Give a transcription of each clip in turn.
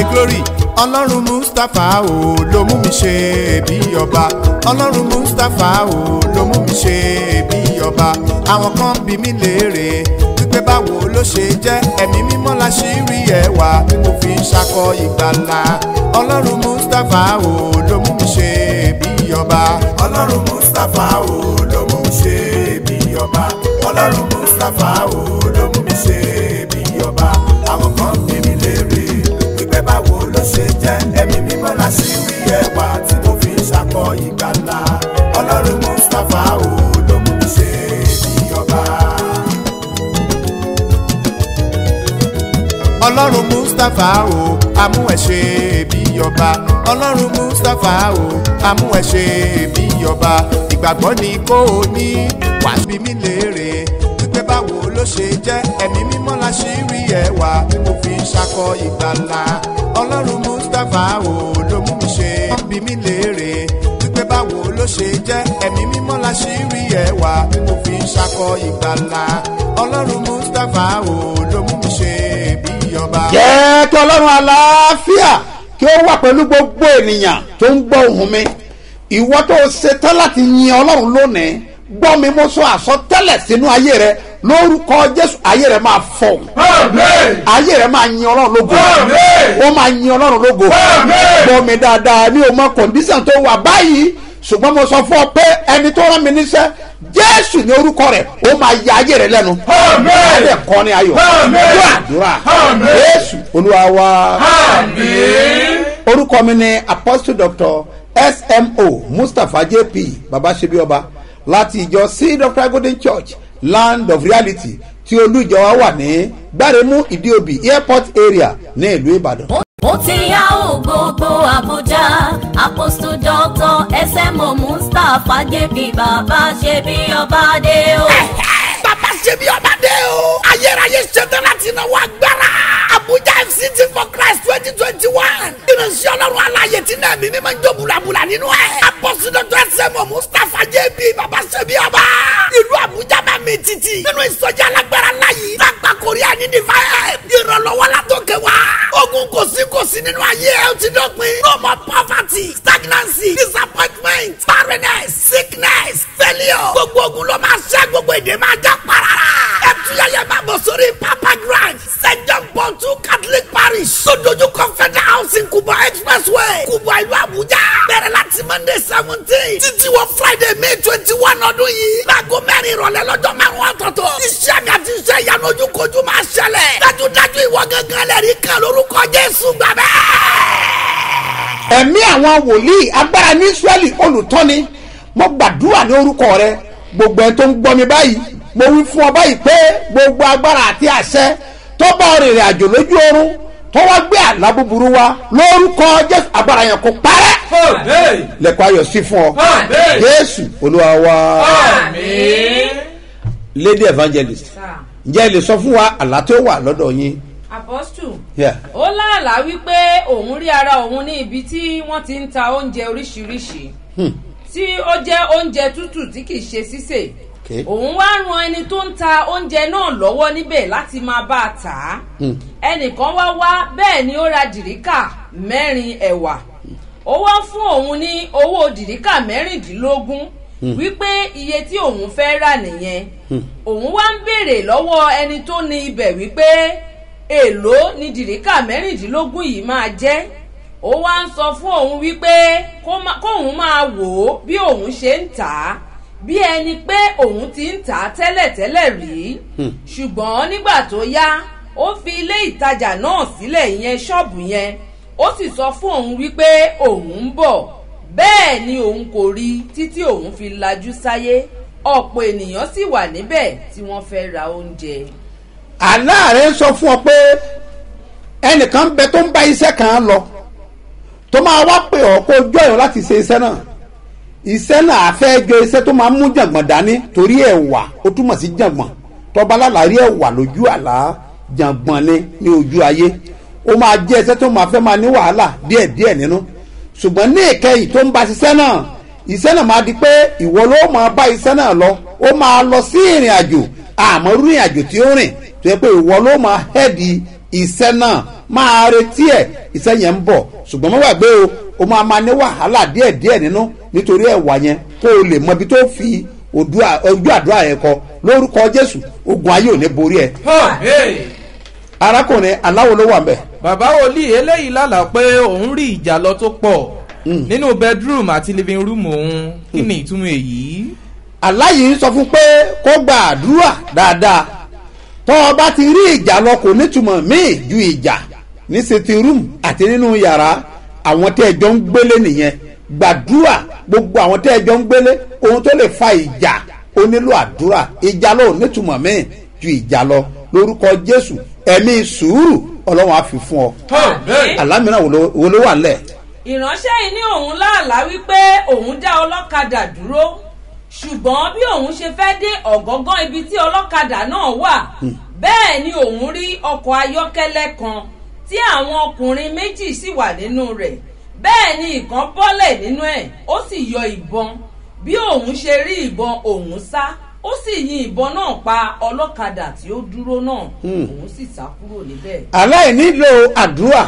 glory ọlọ́run mustapha o ló mú mi ṣe bí ọba ọlọ́run mustapha o ló mú mi ṣe bí ọba àwọn kan bí mi léèrè wípé báwo ló ṣe jẹ́ ẹ̀mí mímọ́ la ṣì rí ẹwà tí mo fi ń ṣakọ ìgbàlà ọlọ́run mustapha o ló mú mi ṣe bí ọba ọlọ́run mustapha o ló mú mi ṣe bí ọba ọlọ́run mustapha o ló mú mi ṣe bí ọba àwọn kan bí mi léèrè wípé báwo ló ṣe jẹ́ ẹ̀mí mímọ́ la ṣì rí ẹwà tí mo fi ń ṣakọ ìgbàlà ọlọ́run mustapha o ló mú mi ṣe bí ọba. ọlọ́run mustapha o amú ẹ ṣe bí ọba ọlọ́run mustapha o amú ẹ ṣe bí ọba ìgbàgbọ́ ni kò ní wàá bí mi léèrè wípé báwo ló ṣe jẹ́ ẹ̀mí mímọ́ la ṣì rí ẹwà tí mo fi ń ṣakọ ìgbàlà ọlọ́run mustapha o ló mú mi ṣe bí mi léèrè wípé báwo ló ṣe jẹ́ ẹ̀mí mímọ́ la ṣì rí ẹwà tí mo fi ń ṣakọ ìgbàlà ọlọ́run mustapha o ló mú mi ṣe bí ọba. jẹ́ kí ọlọ́run àlàáfíà kí ó wà pẹ̀lú gbogbo ènìyàn tó ń gbọ́ ohùn mi ìwọ tó ṣetán láti yin ọlọ́run lónìí gbọ́ mi mo sọ àsọtẹ́lẹ̀ sínú ayé rẹ lórúkọ jésù ayé rẹ máa fọ ayé rẹ máa yin ọlọ́run lógo ó máa yin ọlọ́run lógo gbọ́ mi dáadáa ní o mọ kọ̀ǹdíṣàn tó wà báyìí ṣùgbọ́n mo sọ fún ọ pé ẹni tó rán mi níṣẹ́ jésù ní orúkọ rẹ ó máa ya ayé rẹ lẹ́nu ayé kọ́ ni ayọ̀ yóò àdúrà jésù olúwa wa orúkọ mi ni apostle doctor smo mustapha jp babasebioba láti ìjọ c dr golden church land of reality tí olú ìjọ wa wà ní gbáremú ìdíòbí airport area ní ìlú ìbàdàn. ó ti yá ò gbogbo àbújá apostle doctor smo mustapha jp bàbá ṣe bí ọba dé o. bàbá ṣe bí ọba dé o. ayérayé ṣetán láti náwó agbára. abuja fct for christ twenty twenty one. ìránṣẹ́ ọlọ́run aláyè tí náà mímí máa ń jó bulabula nínú ẹ̀. apọ́sí dr sẹ́mu mustapha jb bàbá ṣe bí ọba. ìlú abuja máa mi títì. nínú ìsọjí alágbára láyé. lágbà korea ní divine. ìrànlọ́wọ́ la tó kẹ wá. ogun kò sí kò sí nínú ayé ẹ ó ti dọ̀pin. no more poverty stagnancy disappointment barrenness sickness failure. gbogbo ogun ló máa ṣẹ́ gbogbo èdè máa já parara. ẹ tuyẹyẹ máa bọ̀ sórí papa grand st john paul two catholic parish. sódójú confederal housing kubwa expressway kubwa ìlú abuja. bẹ̀rẹ̀ láti monday seventeen títí wọ friday may twenty one ọdún yìí. láago mẹ́rin ìrọ̀lẹ́ lọ́jọ́ márùn-ún ọ̀tọ̀ọ̀tọ̀. iṣẹ́ mi àti iṣẹ́ ìyanu ojúkojú máa ṣẹlẹ̀. dájúdájú ìwọ gángan lẹ́rìí kan lórúkọ jésù gbàgbẹ́ ẹ̀mí àwọn wòlíì agbára ní israẹli olùtọ́ni mo gbàdúrà ní orúkọ rẹ gbogbo ẹni tó ń gbọ́ mi báyìí mo wí fún ọ báyìí pé gbogbo agbára àti àṣẹ tó bá ọ rìnrìn àjò lójú oorun tó wá gbé àlá búburú wá lórúkọ jésù agbára yẹn kò parẹ́ lẹ́kọ̀ọ́ ayọ̀ sí fún ọ jésù olúwa wa lady evangelist ǹjẹ́ ẹ lè sọ fún wa àlá tó wà lọ́dọ̀ yín. apostle Yeah. ó láàlá wípé òun rí ara òun ní ibi tí wọ́n ti ń ta oúnjẹ oríṣiríṣi tí ó jẹ́ oúnjẹ tútù tí kìí ṣe sísè Okay. òun wá ran ẹni tó ń ta oúnjẹ náà lọ́wọ́ níbẹ̀ láti máa bá a tà á ẹnìkan wá wá bẹ́ẹ̀ ni ó ra dìríkà mẹ́rin ẹ̀wà ó wá fún òun ní owó dìríkà mẹ́rìndínlógún wípé iye tí òun fẹ́ rà nìyẹn òun wá ń béèrè lọ́wọ́ ẹni tó ní ibẹ̀ wípé èèló ni dìríkà mẹ́rìndínlógún yìí máa jẹ́ ó wá ń sọ fún òun wípé kó má- kóun máa wò ó bí òun ṣe ń tà á bí ẹni pé òun ti ń tà á tẹ́lẹ̀tẹ́lẹ̀ rí ṣùgbọ́n nígbà tó yá ó fi ilé ìtajà náà sílẹ̀ ìyẹn ṣọ́ọ̀bù yẹn ó sì sọ fún òun wípé òun ń bọ̀ bẹ́ẹ̀ ni òun kò rí títí òun fi lajú sáyé ọ̀pọ̀ ènìyàn sì wà níbẹ̀ tí wọ́n fẹ́ ra oúnjẹ. àlá rẹ ń sọ fún ọ pé ẹnìkan bẹ tó ń bá iṣẹ́ kan lọ tó máa wá pè ọ́ kó jọ ẹ̀ láti ṣe iṣẹ́ náà iṣẹ́ náà àfẹ́ jọ iṣẹ́ tó máa mú jàngbọ̀n dání torí ẹ̀wà ó túmọ̀ sí jàngbọ̀n tọba lálàárí ẹ̀wà lójú àlá jàngbọ̀n ni ní ojú ayé ó máa jẹ́ iṣẹ́ tó máa fẹ́ máa ní wàhálà díẹ̀díẹ̀ nínú ṣùgbọ́n ní ìkẹyìn tó ń bá ṣiṣẹ́ náà iṣẹ́ náà máa di pé ìwọ ló máa bá iṣẹ́ náà lọ ó máa lọ sí ìrìn àjò àmọ́ rú ìrìn àjò tí ó rìn tó yẹ pé ìwọ ló máa hẹ́ẹ̀dì iṣẹ́ náà máa retí ẹ̀ iṣẹ́ yẹn ń bọ̀ ṣùgbọ́n mọ́ gbàgbé o o máa ma ní wàhálà díẹ̀díẹ̀ nínú nítorí ẹ̀wà yẹn kó o lè mọ ibi tó fi ojú àdúrà yẹn kọ lórúkọ jésù ogun ayé ò ní borí ẹ arákùnrin aláwo ló wà ń bẹ̀. bàbá wòlíì eléyìí lálàá pé òun rí ìjà lọ tó pọ̀ nínú bedroom àti living room òun kí ni ìtumọ̀ èyí. aláyìí sọ fún pé kó gba àdúrà dáadáa tọ́ ọ bá ti rí ìjà lọ kò nítumọ̀ míì ju ìjà ní sitting room àti nínú yàrá àwọn tẹ́ ẹ jọ ń gbélé nìyẹn gbàdúrà gbogbo àwọn tẹ́ ẹ jọ ń gbélé ohun tó lè fa ìjà ó nílò àdúrà ìjà lọ ò nítumọ̀ míì ju ìjà lọ lórúkọ jésù ẹ̀mí sùúrù ọlọ́run á fi fún ọ alámìíràn wo ló wà nílẹ̀ ìránṣẹ́ yìí ní òun láàlá wípé òun dá ọlọ́kadà dúró ṣùgbọ́n bí òun ṣe fẹ́ dé ọ̀gọ́ngán ibi tí ọlọ́kadà náà wà bẹ́ẹ̀ ni òun rí ọkọ̀ ayọ́kẹ́lẹ́ kan tí àwọn ọkùnrin méjì sì wà nínú rẹ̀ bẹ́ẹ̀ ni ìkan bọ́lẹ̀ nínú ẹ̀ ó sì yọ ìbọn bí òun ṣe rí ìbọn òun sá ó sì yin ìbọn náà pa ọlọ́kadà tí ó dúró náà òun sì sá kúrò níbẹ̀. aláìnílò àdúrà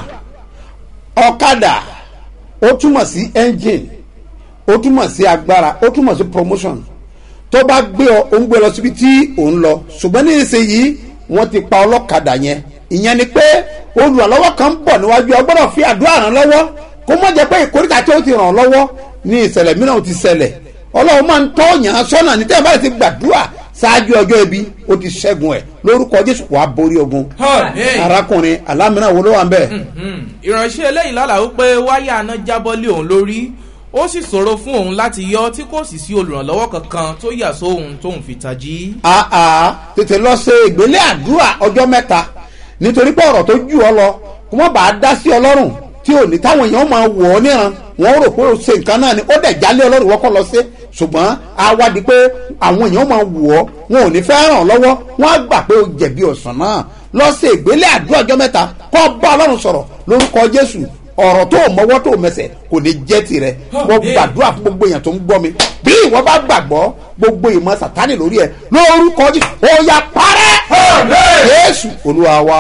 ọ̀kadà ó túmọ̀ sí engine ó túmọ̀ sí agbára ó túmọ̀ sí promotion tó bá gbé ọ ó ń gbé lọ síbi tí ò ń lọ ṣùgbọ́n ní ìsinyìí wọ́n ti pa ọlọ́kadà yẹn ìyẹn ni pé olùrànlọ́wọ́ kan ń bọ̀ níwájú ọ gbọ́dọ̀ fi àdúrà ràn lọ́wọ́ kó mọ̀ jẹ́ pé ìkórìtà tí ó ti ràn lọ́wọ́ ní ìṣẹ̀lẹ̀ mìíràn ti ṣẹlẹ̀ ọlọ́run máa ń tọ́ yàn án sọ́nà ní tẹ́lẹ̀ bá ti gbàdúrà ṣáájú ọjọ́ ibi ó ti ṣẹ́gun ẹ̀ lórúkọ jésù wàá borí ogun arákùnrin alámìíràn wo ló wà ń bẹ̀. ìránṣẹ́ eléyìí lálàá wípé wáyà aná jábọ́ lé òun lórí ó sì ṣòro fún òun láti yọ tí kò sì sí olùrànlọ́wọ́ kankan tó yà sóhun tóun fi tají. àà tètè lọ ṣe ìgbélé àdúrà ọjọ́ mẹ́ta nítorí pé ọ̀rọ̀ tó jù ọ lọ kó má bàa dá sí ọlọ́run tí ò ní táwọn èèyàn máa wọ̀ ọ́ níran wọ́n rò pé ó ṣe nǹkan náà ni ó dẹ̀ jálé ọlọ́run wọ́kọ́ lọ sí ṣùgbọ́n a wádìí pé àwọn èèyàn máa wọ̀ ọ́ wọn ò ní fẹ́ ràn lọ́wọ́ wọ́n á gbà pé ó jẹ̀bi ọ̀sán náà lọ sí ìgbélé àdúrà ọjọ́ mẹ́ta kọ́ bá ọlọ́run sọ̀rọ̀ lórúkọ jésù ọ̀rọ̀ tó mọ́wọ́ tó mẹsẹ̀ kò ní jẹ́ tirẹ̀ mo gbàdúrà fún gbogbo èèyàn tó ń gbọ́ mi bí ìwọ bá gbàgbọ́ gbogbo ìmọ̀ sàtánì lórí ẹ lórúkọ jésù ó yà parẹ́ jésù olúwa wa.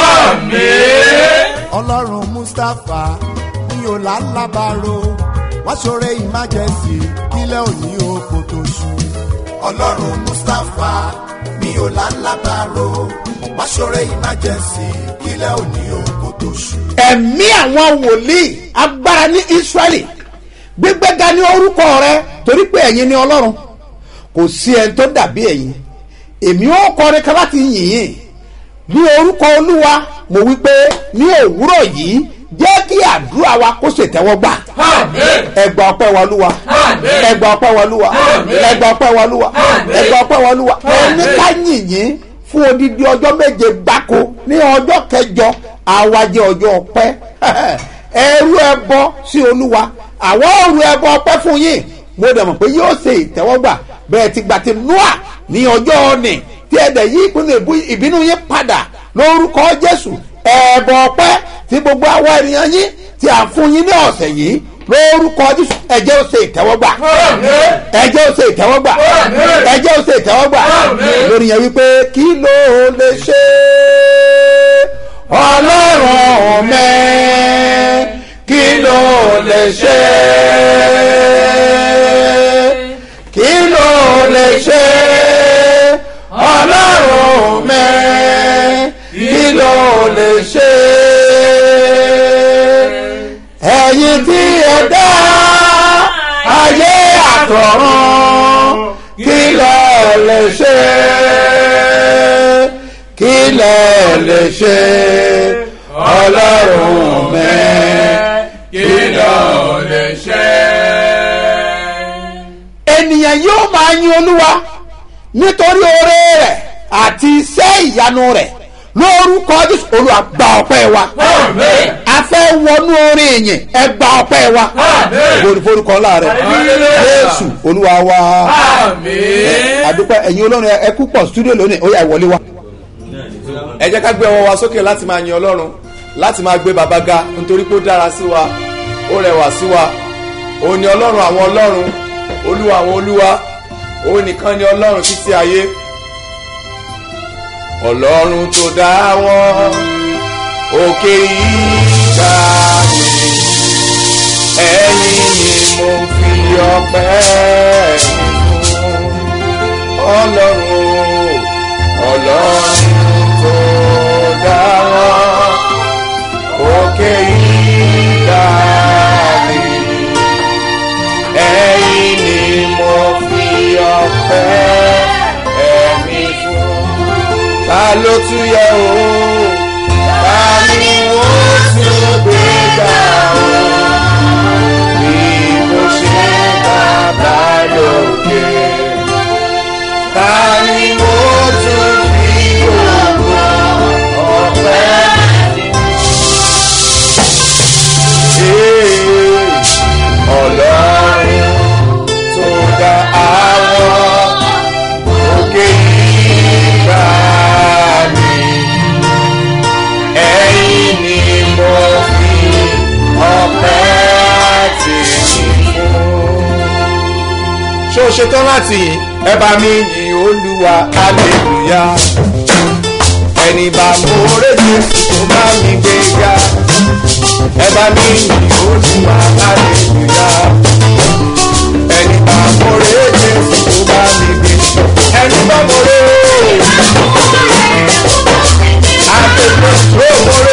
ọlọ́run mustapha ní ọ̀làlábàrò wá ṣoore emergency kílẹ̀ òní oko tó ṣú. ọlọ́run mustapha ní ọ̀làlábàrò wá ṣoore emergency kílẹ̀ òní oko tó ṣú. ẹ̀mí àwọn wòlíì agbára ní israẹli gbígbéga ní orúkọ rẹ torí pé ẹ̀yin ni ọlọ́run kò sí ẹni tó dàbí ẹ̀yin èmi ó kọrin kan láti yìn yín ní orúkọ olúwa mo wí pé ní òwúrọ̀ yìí jẹ́ kí àdúrà wa kó ṣètẹ́wọ́gbà ẹgbà ọpẹ́ wa lúwa ẹgbà ọpẹ́ wa lúwa ẹgbà ọpẹ́ wa lúwa ẹgbà ọpẹ́ wa lúwa ẹni ká yìnyín fún odidi ọjọ́ méje gbáko ní ọjọ́ kẹjọ àwájẹ ọjọ́ ọpẹ́ ẹrú ẹbọ sí olúwa àwọn òru ẹbọ ọpẹ́ fún yín mo dẹ̀ mọ̀ pé yóò ṣe ìtẹ́wọ́gbà bẹ́ẹ̀ ti gbà ti noa ní ọjọ́ ọ̀nì tí ẹ̀dẹ̀ yí ìpinnu ìbínú yín padà lórúkọ jésù ẹ̀bọ̀ ọpẹ́ tí gbogbo àwọn ènìyàn yín tí à ń fún yín ní ọ̀sẹ̀ yìí lórúkọ jésù ẹ̀jẹ̀ ó ṣe ìtẹ́wọ́gbà ẹ̀jẹ̀ ó ṣe ìtẹ́wọ́gbà ẹ̀jẹ̀ ó ṣe ìtẹ́wọ́gbà lórí yẹn wípé kí ló lè ṣe ọlọ́run mẹ́ kí ló lè ṣe kí ló lè ṣe ọlọ́run mẹ́ kí ló lè ṣe ẹ̀yin tí ẹ dá ayé àtọ̀run kí ló lè ṣe kí ló lè ṣe ọlọ́run mẹ́ kí ló lè ṣe. ènìyàn yóò máa yin olúwa nítorí oore rẹ̀ àti iṣẹ́ ìyanu rẹ̀ lórúkọ jésù olúwa gba ọpẹ́ wa a fẹ́ wọnú orin ìyìn ẹ gba ọpẹ́ wa forúkọ ńlá rẹ̀ jésù olúwa wa àdúpẹ́ ẹ̀yin olórin ẹ kú pọ̀ studio lónìí ó yà wọlé wa. ẹ jẹ́ ká gbé ọwọ́ wa sókè láti máa yin ọlọ́run láti máa gbé baba ga nítorí pé ó dára sí wa ó rẹwà sí wa òun ni ọlọ́run àwọn ọlọ́run olúwa àwọn olúwa òun nìkan ni ọlọ́run títí ayé ọlọ́run tó dá wọn òkè ìgbà mi ẹ̀yin ni mo fi ọpẹ́ mi fún ọlọ́run ọlọ́run tó dá wọn òkè ìgbà mi ẹ̀yin ni mo fi ọpẹ́ ẹ̀mí fún ta ló tún yẹ o ta ni wọ́n tún gbé ga o bí mo ṣe bàbá lókè ta ni mo tún fi gbogbo ọpẹ́ ṣe ọlọ́run tó dá àwọn òkè ìgbà mi ẹ̀yin ni mo fi ọpẹ́ tèmi fún. ṣé o ṣetán láti yìn ẹ bá mi yìn olúwa hallelujah ẹni bá mo rédíò tó bá mi gbé ga ẹ bá mi yìn olúwa hallelujah ẹni bá mo rédíò tó bá mi gbé ẹni bá mo ré àtẹ̀tẹ̀ tó mo ré.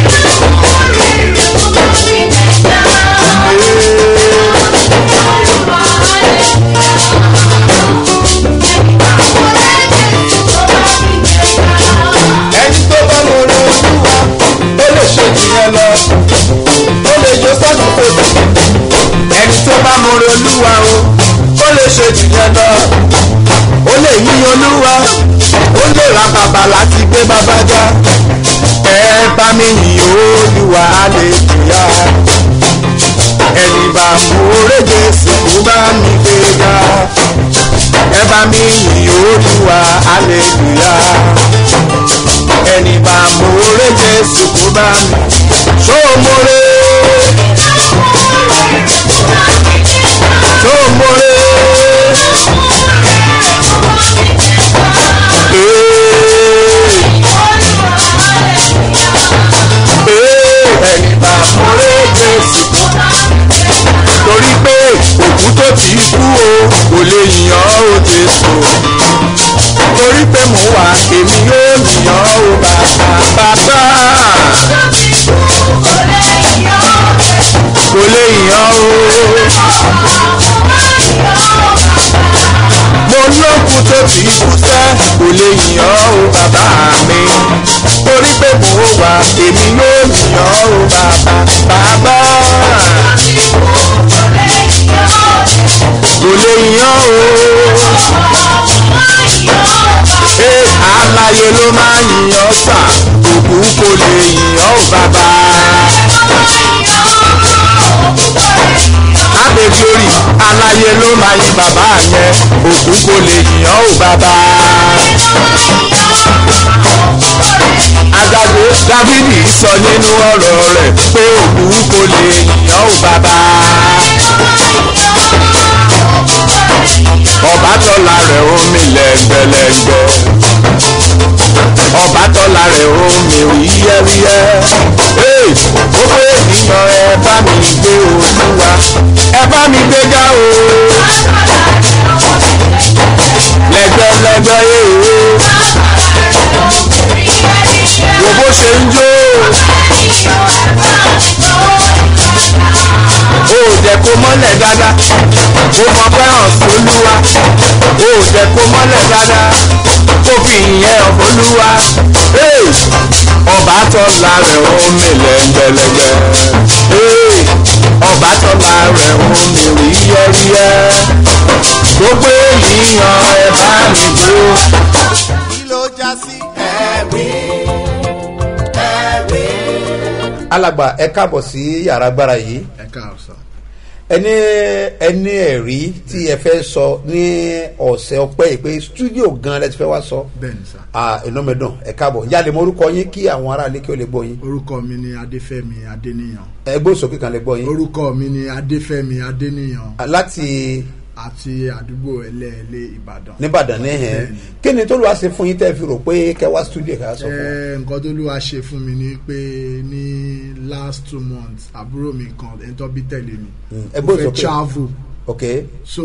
ẹni tó bá mo ré olúwa ó lè ṣe jìyẹn lọ ó lè jó sọ́dún fòsì ẹni tó bá mo ré olúwa o ó lè ṣe jìyẹn lọ ó lè yí olúwa ó lè ra bàbà láti gbé bàbá já ẹ bá mi yìn olúwa aleluya ẹni bá mo ré jésù kó bá mi gbé ga ẹ bá mi yìn olúwa aleluya ẹni bá mo ré jésù kó bá mi ṣó mo ré ṣó mo ré. ẹni bá mo ré jésù torí pé òkú tó ti kú o kò lè yàn ó jésù torí pé mo wà èmi yóò yàn ó bàbá bàbá kò lè yàn ó mo lókun tó ti kú sẹ́ kò lè yàn ó bàbá mi torí pé mo wà èmi yóò yàn ó bàbá bàbá kò lè yàn ó ṣé aláyé ló máa yìnyàn sà òkú kò lè yìnyàn ó bàbá. Abẹ́gbẹ́rì aláyé ló máa yin bàbá yẹn òkú kò lè yìnyàn ó bàbá. Adájọ́ Dávidi sọ nínú ọ̀rọ̀ rẹ̀ pé òkú kò lè yìnyàn ó bàbá. Ọbátọ́lá rẹ̀ ó mi lẹ́ngbẹ̀lẹ́ngbẹ̀. Ọbátọ́lá rẹ̀ ó mi wíyẹ́wíyẹ́. Ee, ó pé ènìyàn ẹ bá mi gbé olúwa. Ẹ bá mi gbéga o. Lẹ́gbẹ́lẹ́gbẹ́ yéé. Wo bó ṣe ń jó. O ò jẹ́ kó mọ́lẹ̀ dáadáa. Ó mọ fẹ́ràn sólúwa. O ò jẹ́ kó mọ́lẹ̀ dáadáa. Kó fi ìyẹn ọ̀fọ́lúwa. Ee, Ọbátọ́lá rẹ̀ ó mi lẹ́ngbẹ̀lẹ́gbẹ̀. Ee, Ọbátọ́lá rẹ̀ ó mi ríyẹ́ríyẹ́. Gbogbo ènìyàn ẹ bá mi jó. kí ló já sí. ẹ̀rí ẹ̀rí. alàgbà ẹ káàbọ̀ sí yàrá agbára yìí ẹ káàárọ̀ sọ. ẹni ẹni ẹ̀rí tí ẹ fẹ́ sọ ní ọ̀sẹ̀ ọpẹ́ yìí pé stúdíò gan lẹ ti fẹ́ wá sọ bẹ́ẹ̀ni sá. ah ìnúmẹ̀dùn ẹ káàbọ̀ yálẹ mọ orúkọ yín kí àwọn aráàlú kí ó lè gbọ́ yín orúkọ mi ni adéfẹ́mi adéníyàn. ẹgbẹ́ òsókè kan lè gbọ́ yín orúkọ mi ni adéfẹ́mi adéníyàn Ah, láti àti àdúgbò ẹlẹ́ẹ̀lẹ́ ìbàdàn. nìbàdàn ní hẹ́n kí ni tó lù wá ṣe fún yín tẹ́ fi rò pé kẹ́ wá studio kẹ́ wá sọ fún wa. Ẹ, nǹkan tó lù wá ṣe fún mi ni pé ní last two months àbúrò mi kan ẹni tó bí tẹ̀lé mi ẹ ó gbọ́dọ̀ fẹ́ sókè. travel ok so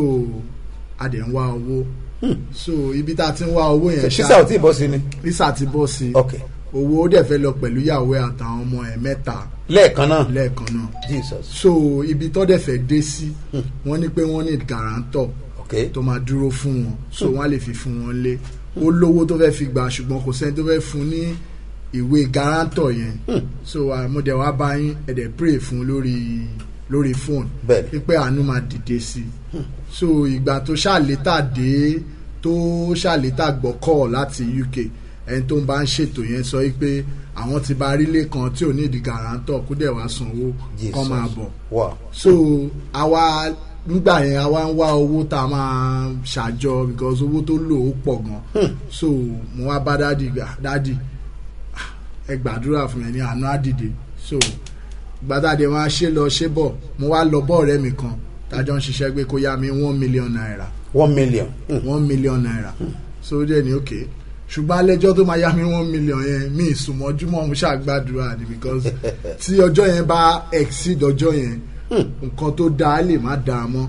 a dẹ̀ ń wá owó so ibi tá a ti ń wá owó yẹn sísá ò tí ì bọ́ sí ni. visa ti bọ́ sí ok owó ó dẹ̀ fẹ́ lọ pẹ̀lú ìyàwó ẹ̀ àtàwọn ọmọ ẹ̀ mẹ́ta lẹ́ẹ̀kan náà lẹ́ẹ̀kan náà jesus so ibi tó dẹ̀ fẹ́ dé sí wọ́n ní pé wọ́n ní guarantor ok tó máa dúró fún wọn so wọ́n á lè fi fún wọn lé ó lówó tó fẹ́ fi gbà ṣùgbọ́n kò sẹ́ni tó fẹ́ fún ní ìwé guarantor yẹn so àmúdẹ̀ wá bá yín ẹ̀dẹ̀ pray fún lórí lórí phone Bẹ́ẹ̀ni. pípẹ́ àánú máa dìde sí i so ìgbà tó ṣàlétà dé tó ṣàlétà gbọ́ call láti uk ẹni tó ń bá ń ṣètò yẹn sọ pé àwọn ti bá rílé kan tí ò ní ìdí guarantor kó dẹ̀ wá sanwó kọ́ Jesus. máa bọ̀ wow so àwa nígbà yẹn àwa ń wá owó tá a máa ṣàjọ because owó tó lò ó pọ̀ gan so mo wá bá dádì gbà dádì ah, ẹ gbàdúrà fún mi ní àná àdìde so gbàdádì wọn ṣe lọ ṣe bọ̀ mo wá lọ bọ́ ọ̀rẹ́ mi kan tájọ́ ń ṣiṣẹ́ pé kó yá mi one million naira one million. Hmm. one million naira so ó dẹ̀ ní òkè ṣùgbọ́n alẹ́jọ́ tó máa yá mi one million yẹn mi ìsùnmọ́júmọ́ mo ṣàgbàdúrà ni because tí ọjọ́ yẹn bá exceed ọjọ́ yẹn nǹkan tó dáa lè má dáa mọ́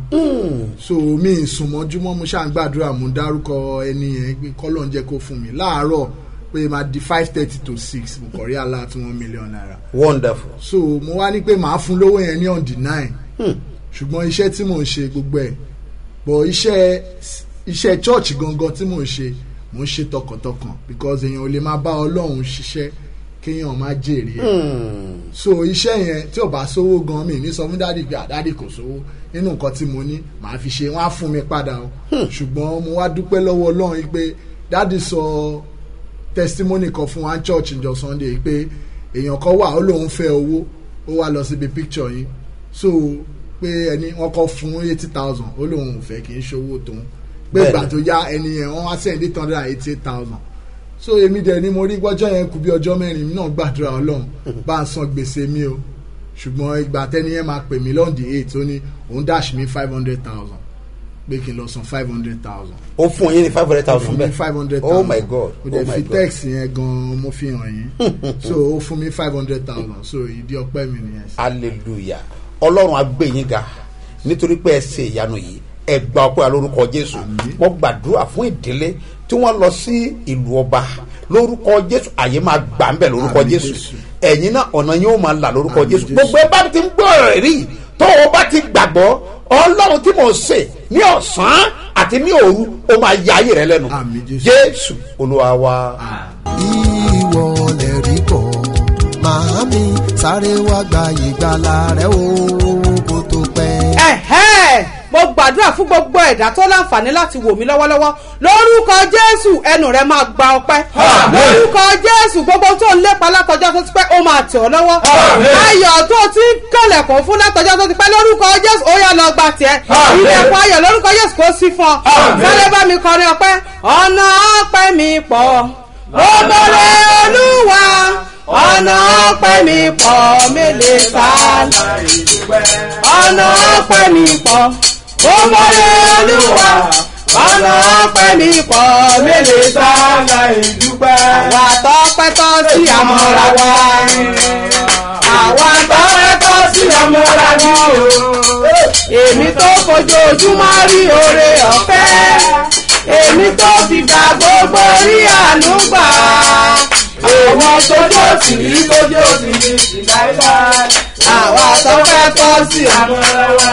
so mi ìsùnmọ́júmọ́ mo ṣàgbàdúrà mo dárúkọ ẹni yẹn pé kọ́lọ̀ ń jẹ́ kó fún mi láàárọ̀ pé máa di five thirty to six mo kọ̀ rí àlá tí one million naira wonderful. so mo wá ní pé màá fún lówó yẹn ní on the nine ṣùgbọ́n iṣẹ́ tí mò ń ṣe gbogbo ẹ̀ bọ̀ iṣẹ́ iṣẹ́ church gangan tí mò ń ṣe mò ń ṣe tọkàntọkàn because èèyàn ò lè máa bá ọlọ́run ṣiṣẹ́ kéèyàn má jèrè ẹ̀ so iṣẹ́ yẹn tí ò bá sówó gan mi ní sọ fún dádì pé àdádì kò sówó nínú nǹkan tí mo ní màá fi ṣe wọ́n á fún mi padà o ṣùgbọ́n mo wá dúpẹ́ lọ́wọ́ ọlọ́run yìí pé dádì sọ testimony kan fún wa church njọ sunday yìí pé èèyàn kan wà ó lóun fẹ́ owó ó wá lọ síbi picture yìí so pé ẹni wọn kọ fún eighty thousand ó lóun ò fẹ́ kì í ṣòwò tóun pé Bẹ́ẹ̀ni. ìgbà tó yá ẹni yẹn wọ́n wá sẹ́yìn eight hundred and eighty eight thousand so èmi dẹ̀ ni mo rí gbọ́jọ́ yẹn kù bí ọjọ́ mẹ́rin mi náà gbàdúrà ọlọ́run bá a san gbèsè mi o ṣùgbọ́n ìgbà tẹ́ni yẹn máa pè mí lọ́ndì eight ó ní òun dash mi five hundred thousand pé kí n lọ san five hundred thousand ó fún yín ní five hundred thousand fún mi five hundred oh thousand my god mo oh dẹ̀ my fi god text yẹn gan mo fi hàn yín so ó fún mi five hundred thousand so ìdí ọpẹ́ mi nìyẹn. hallelujah ọlọ́run á gbé yín ga nítorí pé ẹ ṣe ìyanu yìí ẹ gba ọpẹ́ wa lórúkọ jésù mo gbàdúrà fún ìdílé tí wọ́n lọ sí ìlú ọba lórúkọ jésù àyè máa gbà ń bẹ̀ lórúkọ Àmín, jésù Jésù. ẹ̀yin náà ọ̀nà yóò máa là lórúkọ Àmín, jésù Jésù. gbogbo ẹ bá ti ń gbọ́ ọ̀rọ̀ rí tó o bá ti gbàgbọ́ ọlọ́run tí mò ń sè ní ọ̀sán àti ní òru ó máa ya ayé rẹ lẹ́nu Àmín, Jésù. jésù olúwa wa. ìwọ lè rí bọ̀ màámi sáré wá gba ìgbàlà rẹ o kó tó pẹ́. ẹ̀hẹ́ mo gbàdúrà fún gbogbo ẹ̀dá tó láǹfààní láti wò mí lọ́wọ́lọ́wọ́ lórúkọ jésù ẹnu rẹ máa gba ọpẹ́ lórúkọ jésù gbogbo tó ń lépa látọjọ́ tó ti pẹ́ ó máa tẹ̀ ọ́ lọ́wọ́ ayọ̀ tó ti ń kẹlẹ̀kùn fún látọjọ́ tó ti pẹ́ lórúkọ jésù ó yá lọ gba tiẹ̀ ilẹ̀kùn ayọ̀ lórúkọ jésù kò sí fún ọ sáré bá mi kọrin ọpẹ́ ọ̀nà ọpẹ́ mi pọ̀ gbogbo rẹ olúwa ọ̀nà ọpẹ́ mi pọ̀ mélèé sáà ọ̀nà ọpẹ́ mi pọ̀ ó mọ̀lẹ́ olúwa ọ̀nà ọpẹ́ mi pọ̀ mélòó sáà ìdúpẹ́. àwa tọpẹ́ tọ́ sí àmọ́ra wa àwa tọpẹ́ tọ́ sí àmọ́ra wa èmi tó fojoojúmọ́ rí oore ọ̀fẹ́ èmi tó fi gbà gbogbo rí àánú gbà àwọn tójó sì rí tójó sì rí sí láíláí àwa tọpẹ́ tọ́ sí àmọ́ra wa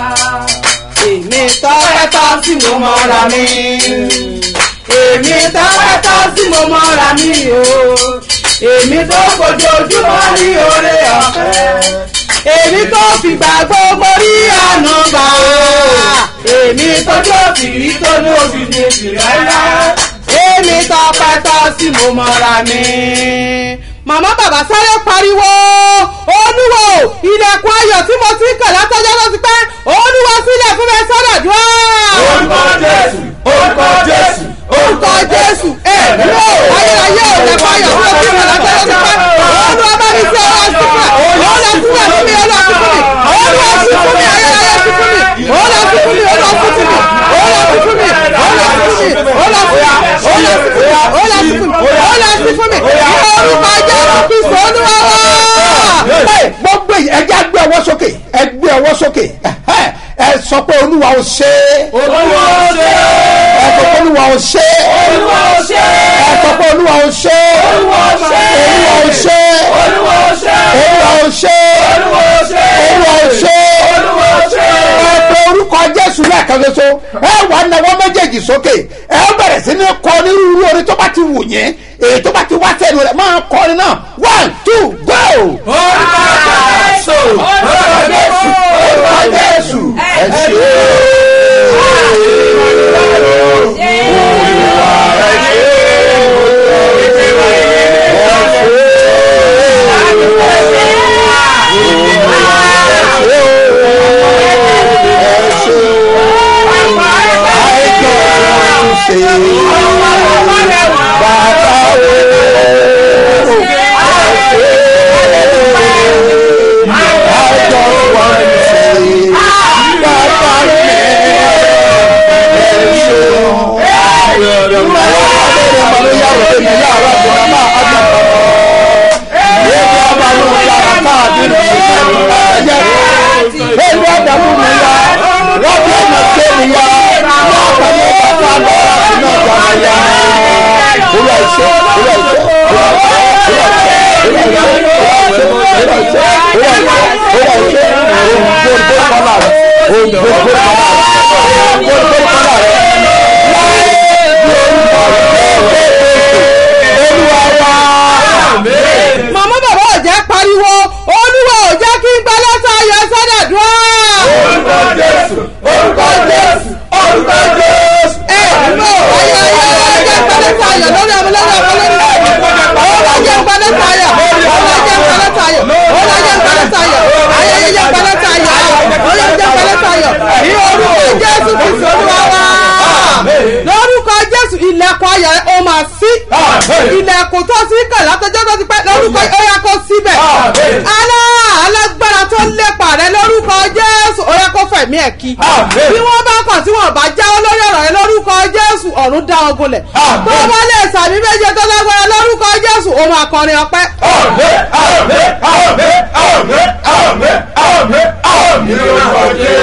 èmi tọpẹ́ tọ́ sí mo mọ́ra mi èmi tọpẹ́ tọ́ sí mo mọ́ra mi o èmi tó fojoojúmọ́ rí oore ọ̀fẹ́ èmi tó fìgbà gbogbo rí àná gbà èmi tójú òfìrí tó ní òfìdí ìrẹ́lá èmi tọpẹ́ tọ́ sí mo mọ́ra mi. màmá bàbá sáré pariwo olúwo ilẹ̀kùn ayọ̀ tí mo ti ń kàn látọjọ́ ló ti pẹ́ olúwo sílẹ̀ fún mi sọ́dọ̀ dùn. orúkọ jésù orúkọ jésù orúkọ jésù èmi ò ayérayé ò lè fọ ayọ̀ tí mo ti ń kàn látọjọ́ ló ti pẹ́ olúwa bá mi sí ọlọ́ sí fún mi ọlọ́ sí fún mi ọlọ́ sí fún mi ọlọ́ sí fún mi ayérayé sí fún mi ọlọ́ sí fún mi ọlọ́ sí fún mi ó lọ sí fún mi ó lọ sí fún mi orúkọ jésù kristu olúwa wá. Ẹ, gbogbo èyí ẹ jẹ́ àgbẹ̀ ọwọ́ sókè ẹ gbé ọwọ́ sókè ẹ ẹ sọ pé olúwa ò ṣe é olúwa ó ṣe ẹ sọ pé olúwa ò ṣe é olúwa ó ṣe ẹ sọ pé olúwa ò ṣe é olúwa ó ṣe olúwa ò ṣe é olúwa ó ṣe olúwa ò ṣe é olúwa ó ṣe olúwa ò ṣe é olúwa ó ṣe ẹ pe orúkọ jésù lẹ́ẹ̀kan ṣoṣo ẹ wà náwó méjèèjì sókè ẹ bẹ̀rẹ̀ sí ní kọ onírúurú orin tó bá ti wù yín èyí tó bá ti wá sẹ́nu rẹ̀ máa kọ orin náà one two go. orúkọ jésù orúkọ jésù orúkọ jésù ẹ ṣe màmá bàbá ò jẹ́ pariwo olúwa ò jẹ́ kí n gba lẹ́tà ayọ̀ sádàdúrà. orúkọ jésù orúkọ jésù orúkọ jésù. ẹ ló ayọ̀ ayọ̀ ayọ̀ jẹ́ gba lẹ́tà ayọ̀ lórí ọmọ lórí ọmọ lórí ọmọ ọlọ́ jẹ́ gba lẹ́tà ayọ̀ ọlọ́ jẹ́ gba lẹ́tà ayọ̀ ọlọ́ jẹ́ gba lẹ́tà ayọ̀ ayẹyẹ jẹ́ gba lẹ́tà ayọ̀ ọlọ́ jẹ́ gba lẹ́tà ayọ̀ ní orúkọ jésù kristu olúwa wá lórúkọ jésù ilẹ̀kùn ayọ̀ ó máa sí ilẹ̀kùn tó sí kàn látọjọ́ tó ti pẹ́ lórúkọ ó yẹ kó síbẹ̀ alá alágbára tó lépa rẹ lórúkọ jésù ó yẹ kó fẹ̀mí ẹ̀ kí bí wọ́n bá kàn tí wọ́n bá jáwọ́ lórí ọ̀rọ̀ rẹ lórúkọ jésù ọ̀run dá wọn gúnlẹ̀ tó o bá lè sàmì méje tó lágbára lórúkọ jésù ó máa kọrin ọpẹ́. àmín àmín àmín àmín àmín àmín àmín lórúkọ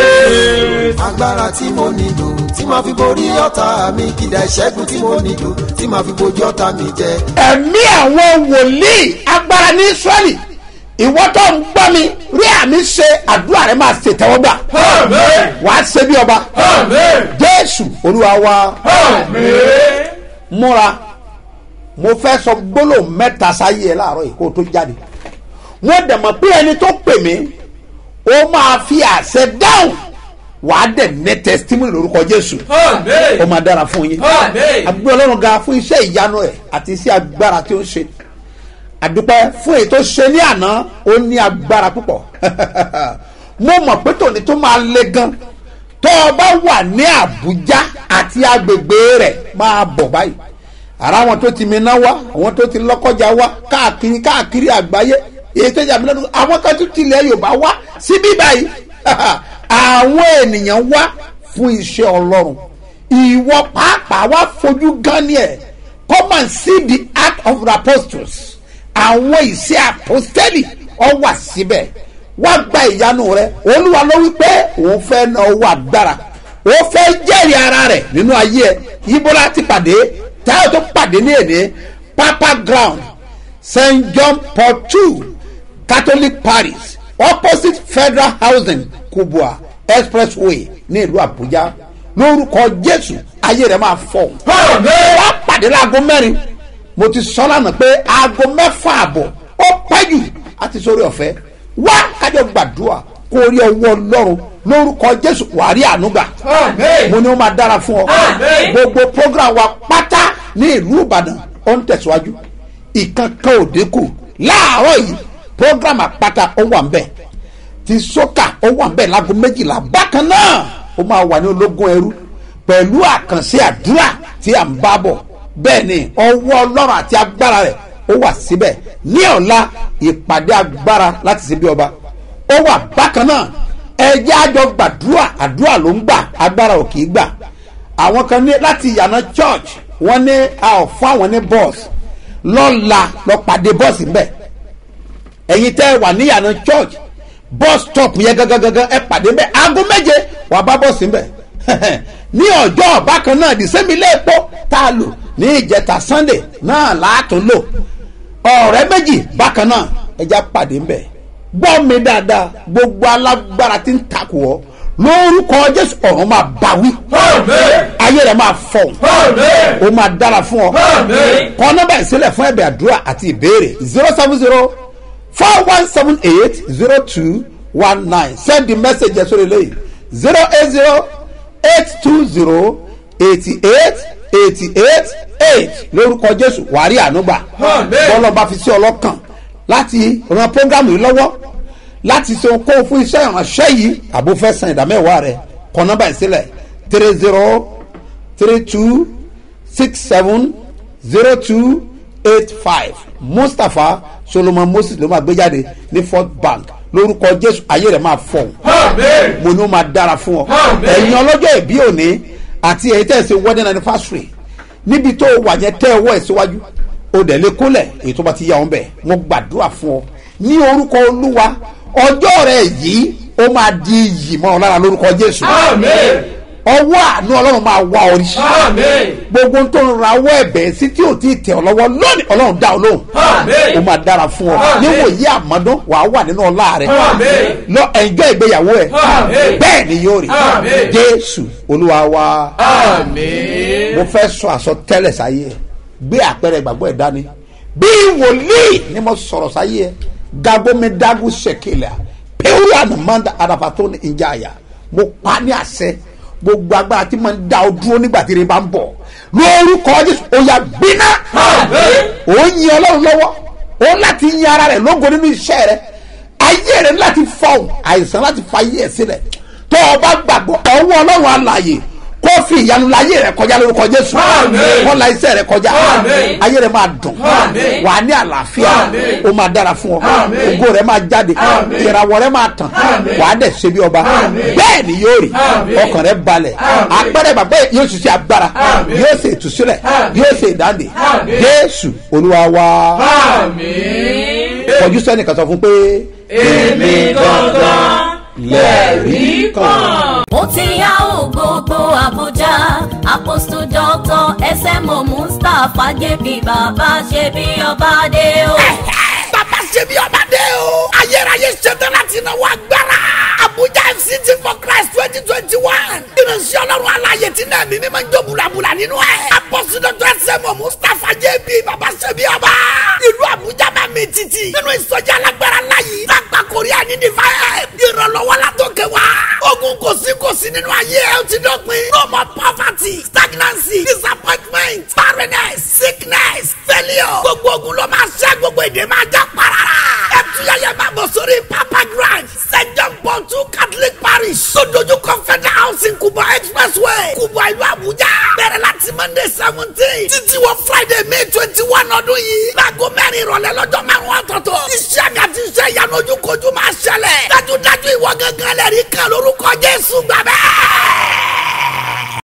jésù. agbára tí mo nílò tí màá fi borí ọ̀tá mi kìdá ìṣẹ́gun tí mo nílò tí màá fi bojú ọ̀tá mi jẹ. ẹ̀mí àwọn wòlíì agbára ní israẹli ìwọ tó ń gbọ́ mi rí àmì ṣe àdúrà rẹ máa ṣe tẹ́wọ́gbà àmín wàá ṣe bí ọba àmín jésù olúwa wa àmín. múra mo fẹ́ sọ gbólóhùn mẹ́ta sáyé ẹ láàárọ̀ yìí kó o tó jáde wọ́n dẹ̀ mọ̀ pé ẹni tó pè mí ó máa fi àṣẹ dáhùn wàá dẹ̀ ní testimony lórúkọ jésù àmín. ó máa dára fún yín Àmín. àgbẹ̀ ọlọ́run ga fún iṣẹ́ ìyanu ẹ̀ àti iṣẹ́ agbára tí ó ń ṣe àdúpẹ́ fún èyí tó ṣe ní àná ó ní agbára púpọ̀ mo mọ̀ pé tòní tó máa le gan tó o bá wà ní àbújá àti agbègbè rẹ̀ máa bọ̀ báyìí ara àwọn tó ti mìíràn wá àwọn tó ti lọ́kọ́jà wá káàkiri káàkiri àgbáyé èyí tó jà mí lẹ́nu àwọn kan tún tilẹ̀ yorùbá wá síbí báyìí àwọn ènìyàn wá fún iṣẹ́ ọlọ́run ìwọ pàápàá wá fojú gan ni ẹ̀ come and see the act of the apostles àwọn ìṣe apostoli ọ wà síbẹ̀ wá gba ìyanu rẹ olúwa ló wí pé òun fẹ́ na owó agbára ó fẹ́ jẹ́rìí ara rẹ̀ nínú ayé ẹ̀ ibo la ti pàdé táyọ̀ tó pàdé ní èdè papa ground st john paul two catholic parish opposite federal housing kubwa expressway ní ìlú àbújá lórúkọ jésù ayé rẹ máa fọ wá pàdé láago mẹ́rin mo ti sọ lánàá pé aago mẹ́fà àbọ̀ ó pẹ́ jù àti sórí ọ̀fẹ́ wá kájọ gbàdúrà kó rí ọwọ́ ọlọ́run lórúkọ jésù wàá rí ànúgbà mo ní ó máa dára fún ọ gbogbo program wa pátá ní ìlú ìbàdàn ó ń tẹ̀síwájú ìkankan ò dínkù láàárọ̀ yìí program àpáta ó wà ń bẹ̀ ti sọ́kà ó wà ń bẹ̀ láago méjìlá bákan náà ó máa wà ní ológun ẹrú pẹ̀lú àkànṣe àdúrà tí à ń bá bọ̀ bẹ́ẹ̀ ni ọwọ́ ọlọ́run àti agbára rẹ̀ ó wà síbẹ̀ ní ọ̀la ìpàdé agbára láti ṣe bí ọba ó wà bákan náà ẹjẹ́ àjọ gbàdúrà àdúrà ló ń gbà agbára ò kì í gbà àwọn kan ní láti ìyànà church wọ́n ní a ò fún àwọn ní bọ́ọ̀sì lọ́la lọ pàdé bọ́ọ̀sì ń bẹ̀ ẹ̀yin tẹ́ ẹ wà níyànà church bus stop yẹn gangan ẹ pàdé ń bẹ̀ aago méje wàá bá bọ́ọ̀sì ń bẹ̀ ní ọjọ́ bákan náà dìsẹ́mi ilé epo tá a lò ní ìjẹta sunday náà láàtún lò ọ̀rẹ́ méjì bákan náà ẹja pàdé ń bẹ̀ gbọ́ mi dáadáa gbogbo alágbára tí ń takò ọ́ lórúkọ jésù ọ̀run máa bá wí ayé rẹ̀ máa fọ̀ ó máa dára fún ọ kọ́ nọ́mbà ìsílẹ̀ fún ẹ̀bẹ̀ àdúrà àti ìbéèrè zero seven zero four one seven eight zero two one nine send the message ẹ̀sọ́ lélẹ́yìn zero eight zero eight two zero eighty eight eighty eight eight lórúkọ jésù wàrí ànúgbà bọ́lá bá fi sí ọlọ́kàn láti ran programu yìí lọ́wọ́ láti ṣe okòwò fún iṣẹ́ ìránṣẹ́ yìí àbò fẹ́ san ìdámẹ́wàá rẹ̀ kọ nọ́mbà ìsílẹ̀ three zero three two six seven zero two eight five mustapha solomon moses ló máa gbé jáde ní fort bank lórúkọ jésù ayé rẹ̀ máa fọ̀ mo ní ó máa dára fún ọ ẹ̀yin ọlọ́jọ́ ìbí òní àti èyí tẹ̀ ṣe wedding anniversary níbi tó wà yẹn tẹ́ ọwọ́ ẹ̀ síwájú o dẹ̀ lé kólẹ̀ èyí tó bá ti yá wọn bẹ̀ mo gbàdúrà fún ọ ní orúkọ olúwa ọjọ́ rẹ̀ yìí ó máa di iyì mọ́ ọ lára lórúkọ jésù ọwọ́ àánú ọlọ́run máa wá ọ rí gbogbo tó ń ra ọwọ́ ẹ̀bẹ̀ sí tí ò tí ì tẹ̀ ọ lọ́wọ́ lónìí ọlọ́run dá ọ lóhùn ó máa dára fún ọ níwòye àmọ́dún wàá wà nínú ọlá rẹ lọ ẹ̀jọ́ ìgbéyàwó ẹ bẹ́ẹ̀ ni yóò rí jésù olúwa wa mo fẹ́ sọ àsọtẹ́lẹ̀ sáyé ẹ gbé àpẹẹrẹ ìgbàgbọ́ ẹ̀ dání bí wòlíì ni mo sọ̀rọ̀ sáyé ẹ gagomedagu sekele pẹ̀lú ànàmọ́dà àdàfàtó ní ìjà àyà mo pa ní àṣẹ gbogbo agbára tí mo ń da ọ dúró nígbà tí ire bá ń bọ̀ lórúkọ jésù ó yà gbiná ó yin ọlọ́run lọ́wọ́ ó láti yin ara rẹ̀ lógo nínú iṣẹ́ rẹ̀ ayé rẹ̀ láti fọ̀hún àìsàn láti fa ayé ẹ̀ sílẹ̀ tó o bá gbàgbọ́ ọwọ́ ọlọ́run alààyè kó fi ìyanu la ayé rẹ kọjá lórúkọ jésù kó la iṣẹ́ rẹ kọjá ayé rẹ máa dùn wà á ní àlàáfíà ó máa dára fún ọ ògo rẹ máa jáde ìràwọ̀ rẹ máa tàn wà á dẹ̀ ṣe bí ọba bẹ́ẹ̀ ni yóò rí ọkàn rẹ balẹ̀ apẹ́rẹ́ bàbá yóò ṣiṣẹ́ agbára yóò ṣe ìtúsílẹ̀ yóò ṣe ìdáǹdè jésù olúwa wa kọjú sẹ́nìkan sọ fún pé èmi gangan lẹ́rìí kan. ó ti yá o gbogbo àbújá apostle doctor smo mustapha jp bàbá ṣe bí ọba dé o. bàbá ṣe bí ọba dé o. ayérayé ṣetán láti náwó agbára. abuja fct for christ twenty twenty one. ìrìnsì ọlọ́run aláyè tí náà mímí máa ń jó bulabula nínú ẹ̀. apostle doctor smo mustapha jp bàbá ṣe bí ọba. ìlú abuja máa mi títì. nínú ìsọjí alágbára láyé. lágbà korea ní divine. ìrànlọ́wọ́ la tó kẹ wá. ogun kò sí kò sí nínú ayé ẹ ó ti dọ̀pin. no more poverty stagnancy disappointment barrenness sickness failure. gbogbo ogun ló máa ṣẹ́ gbogbo èdè máa já parara. ẹ tuyẹyẹ máa bọ̀ sórí papa grand st john paul two catholic parish. tó dojú kọ federal housing kubwa expressway kubwa ìlú abuja. bẹ̀rẹ̀ láti monday seventeen títí wọ friday may twenty.